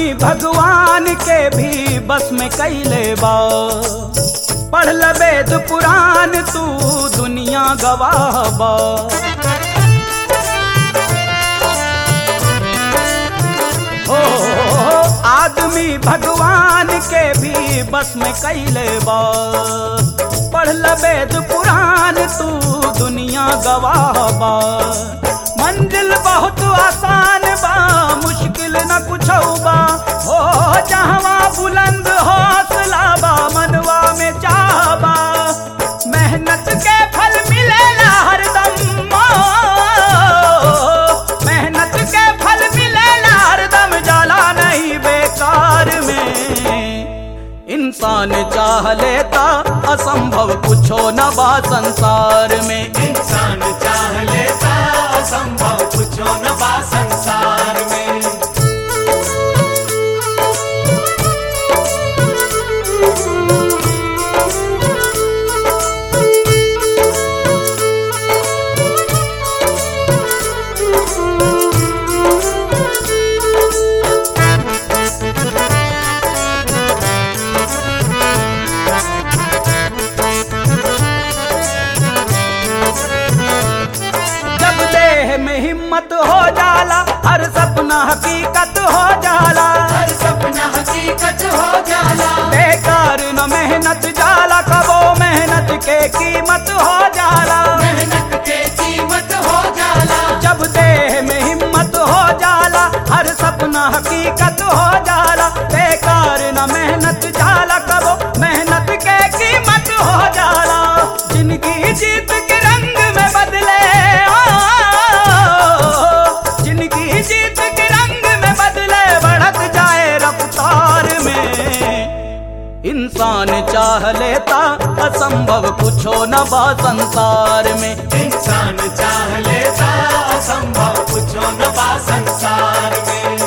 भगवान के भी बस में कैले बा पढ़ ल वेद पुराण तू दुनिया गवाह बा हो आदमी भगवान के भी बस में कैले बा पढ़ ल वेद पुराण तू दुनिया गवाह बा मंजिल बहुत आसान बा मुश्किल न कुछ बा हो जहवा बुलंद हौसला बा मनवा में चाहबा मेहनत के फल मिलेला हरदम मेहनत के फल मिलेला हरदम जाला नहीं बेकार में इंसान चाह लेता असंभव कुछो न बा संसार में इंसान चाह लेता असंभव कुछो न बा संसार में जब देह में हिम्मत हो जाला हर सपना हकीकत हो जाला हर सपना हकीकत हो जाला बेकार न मेहनत जाला कबो मेहनत के कीमत हो जाला मेहनत के कीमत हो जाला जब देह में हिम्मत हो जाला हर सपना हकीकत हो जाला बेकार न मेहनत जाला कबो मेहनत के कीमत हो जाला जिंदगी जीत के रंग में बदले ओ, जिंदगी जीत के रंग में बदले बढ़त जाए रफ्तार में इंसान चाह लेता असंभव कुछो न बा संसार में इंसान चाह लेता असंभव कुछो न बा संसार में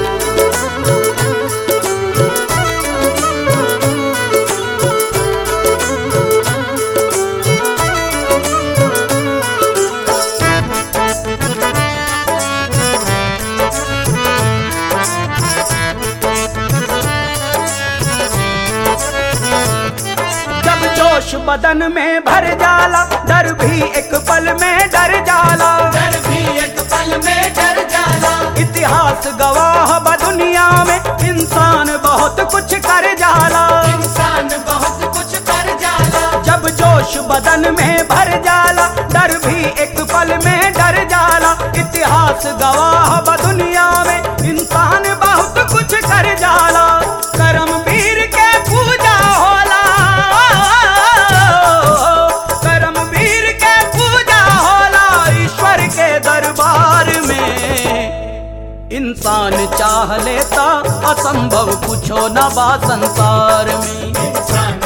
जब जोश बदन में भर जाला डर भी एक पल में डर जाला डर भी एक पल में डर जाला इतिहास गवाह ब दुनिया में इंसान बहुत कुछ कर जाला इंसान बहुत कुछ कर जाला जब जोश बदन में भर जाला डर भी एक पल में डर जाला इतिहास गवाह ब दुनिया में इंसान बहुत कुछ कर जाला करम वीर के पूजा होला करम वीर के पूजा होला ईश्वर के दरबार में इंसान चाह लेता असंभव कुछो न बा संसार में इंसान